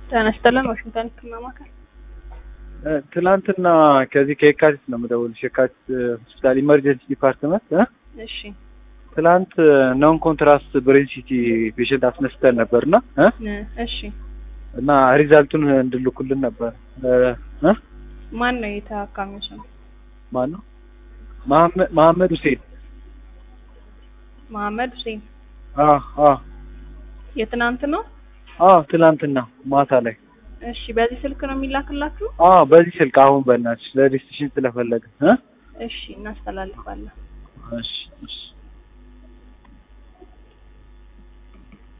ጤና ይስጥልን ዋሽንግተን ህክምና ማዕከል ትላንትና ከዚህ ከየካቲት ነው የምደውልሽ። የካቲት ሆስፒታል ኢመርጀንሲ ዲፓርትመንት እ እሺ ትላንት ኖን ኮንትራስት ብሬን ሲቲ ፔሽንት አስነስተን ነበርና እ እ እሺ እና ሪዛልቱን እንድልኩልን ነበር እ ማን ነው የታካሚው ስም? ማን ነው? መሐመድ መሐመድ ሁሴን። መሐመድ ሁሴን። አ አ የትናንት ነው? አ ትላንትና ማታ ላይ እሺ በዚህ ስልክ ነው የሚላክላችሁ? አ በዚህ ስልክ አሁን በእናትሽ ለዲስቲሽን ስለፈለገ እ እሺ እናስተላልፋለን። እሺ እሺ